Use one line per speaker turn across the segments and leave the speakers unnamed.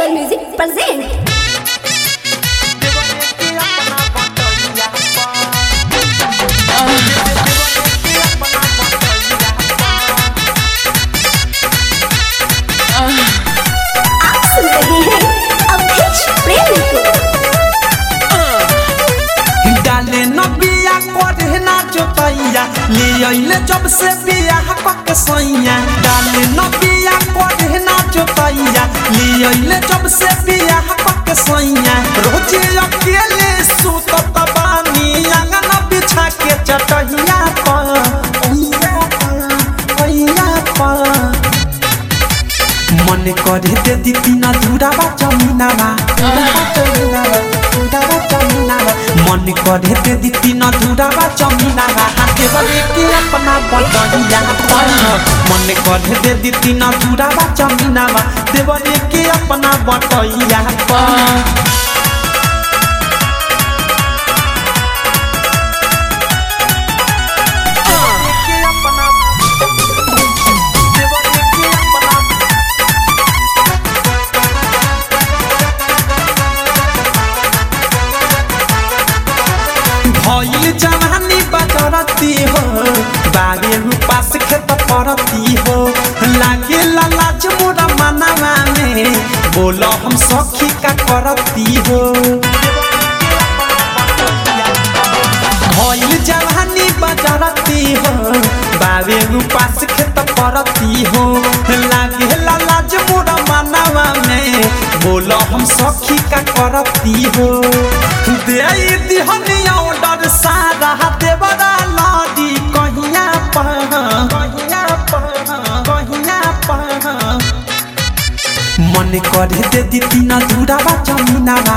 Apple Music present. आप सुन रहे हैं अवधेश प्रेमी को
डाले न बिया करे ना जोतैया ले अइले जब से बिया पक सैया डाले न बिया करे ना जोतैया ले अइले जब से बिया पक सैया रोजे अकेले सुतत बानी आंगन बिछा के चटहिया पर ओइया पर ओइया पर मन करे दे दी तीना धुरावा जमीनावा मन करे दे दी तीना धुरावा जमीनावा हाथे बने के अपना बटहिया पर मन करे दे दी तीना धुरावा जमीनावा देवरे के अपना बटहिया पर भइल जवानी बजरती हो बारे पास खेत परती हो लागे लाज मोरा मनावा में बोलो हम सखी का करती हो भइल जवानी बजरती हो बारे पास खेत परती हो लागे लाज मोरा मनावा में बोलो हम सखी का करती हो दे दिहनी ऑर्डर सारा देवरा लादी कहिया पर कहिया पर कहिया पर मन करे दे दी तीना धुरावा जमीनावा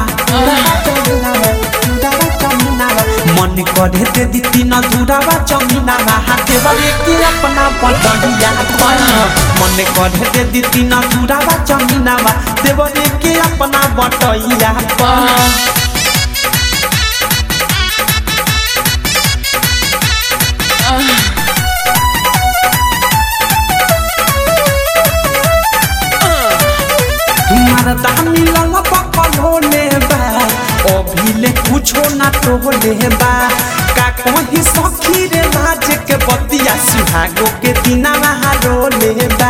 मन करे दे दी तीना धुरावा जमीनावा हाथे वाले के अपना बटहिया पर मन करे दे दी तीना धुरावा जमीनावा देवरे के अपना बटहिया पर मरदा मिलल पकल होले बा अभिले कुछो ना टोले बा का कहीं सखी रे लाज के बतिया सुहागो के दिना रोले बा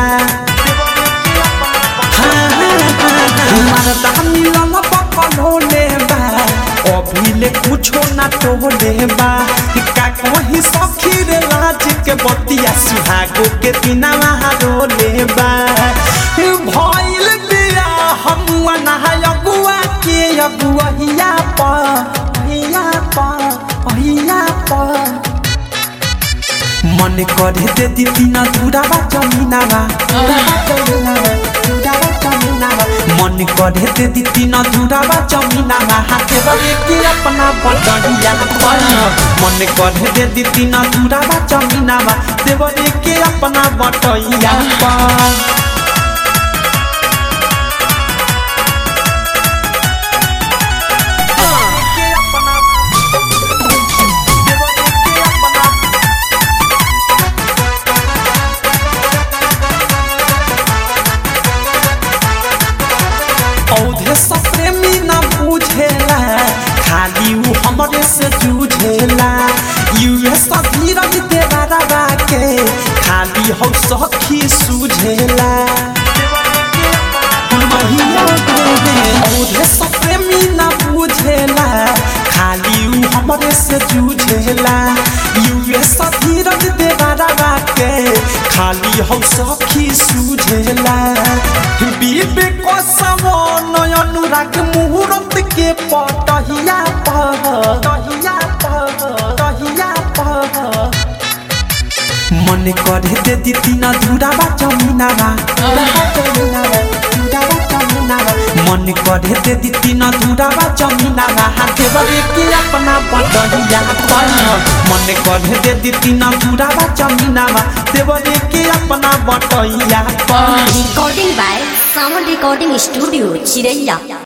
हाँ, हाँ, हाँ, हाँ। मरदा मिलल पकल होले बा अभिले कुछो ना टोले बा का कहीं सखी रे लाज के बतिया सुहागो के दिना रोले बा भइल बिया हमुआ नहाय अगुआ के अगुआ प हिया प हिया प मन करे दे दी तीना धुरावा जमीनावा मन करे दे दी तीना धुरावा जमीनावा हाथे बने के अपना बटहिया पर मन करे दे दी तीना धुरावा जमीनावा देवरे के अपना बटहिया पर औधे सब प्रेमी न बुझेला खाली उ हमरे से जूझेला यूएस धीरज देवा रवा के खाली हौ सखी सूझेला औधे सब प्रेमी न बुझेला खाली उ हमरे से जूझेला यूएस धीरज देवा रवा के खाली हौ सखी सूझेला बीबे को सवन अनुराग मुहूर्त के पटहिया पर तहिया पर तहिया पर मन करे दे दी तीना धुरावा जमीनावा मन करे दे दी तीना धुरावा जमीनावा हाथे बने के अपना बटहिया पर मन करे दे दी तीना धुरावा जमीनावा देवरे के अपना बटहिया पर
Recording by Sound Recording Studio, Chiraiya.